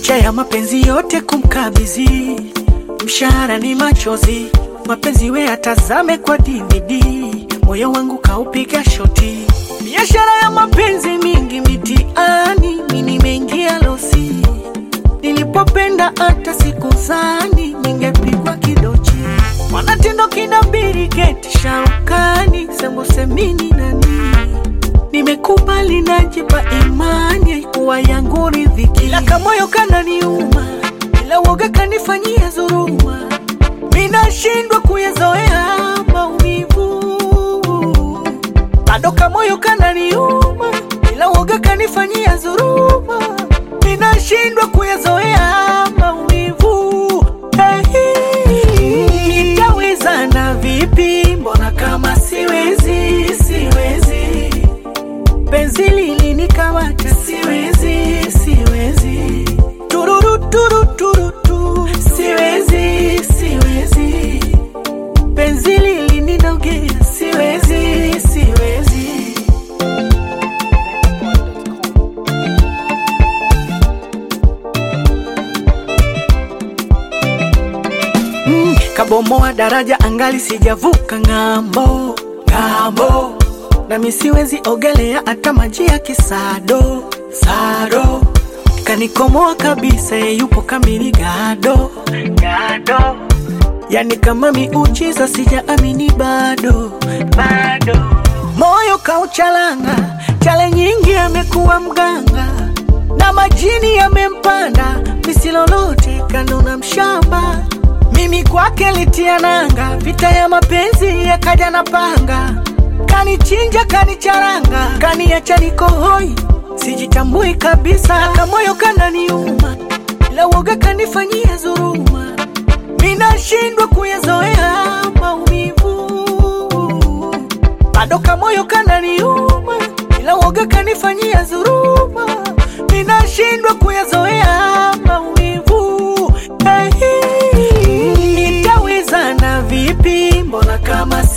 licha ya mapenzi yote kumkabidhi, mshahara ni machozi, mapenzi we atazame kwa DVD, moyo wangu kaupiga shoti, biashara ya mapenzi mingi mitiani, mi nimeingia losi, nilipopenda hata sikuzani ningepigwa kidochi, mwanatindo kinabiri keti shaukani, sembusemini nani nimekubali najipa imani kuwa yangu riziki, ila kamoyo kananiuma, ila woga kanifanyia dhuluma, minashindwa kuyazoea maumivu, bado kamoyo kananiuma, ila woga kanifanyia dhuluma, minashindwa kuyazoea maumivu. Hey, nitawezana vipi? Mbona kama siwezi, siwezi penzi lilinikamata, siwezi, siwezi, tururu turu turu tu, siwezi, siwezi, penzi lilinidogea, siwezi, siwezi. Mm, kabomoa daraja angali sijavuka ng'ambo, ng'ambo nami siwezi ogelea hata maji ya kisado sado, kanikomoa kabisa, ye yupo kamili gado gado, yani kama miujiza, sijaamini bado bado, moyo kauchalanga, chale nyingi amekuwa mganga na majini yamempanda, misilolote kanona mshamba mimi kwake litia nanga, vita ya mapenzi yakaja na panga kanichinja kanicharanga, kaniacha niko hoi, sijitambui kabisa, kamoyo kananiuma, ila woga kanifanyia dhuluma, minashindwa kuyazoea maumivu, bado kamoyo kananiuma, ila woga kanifanyia dhuluma, minashindwa kuyazoea maumivu. Hey, nitawezana vipi? Mbona kama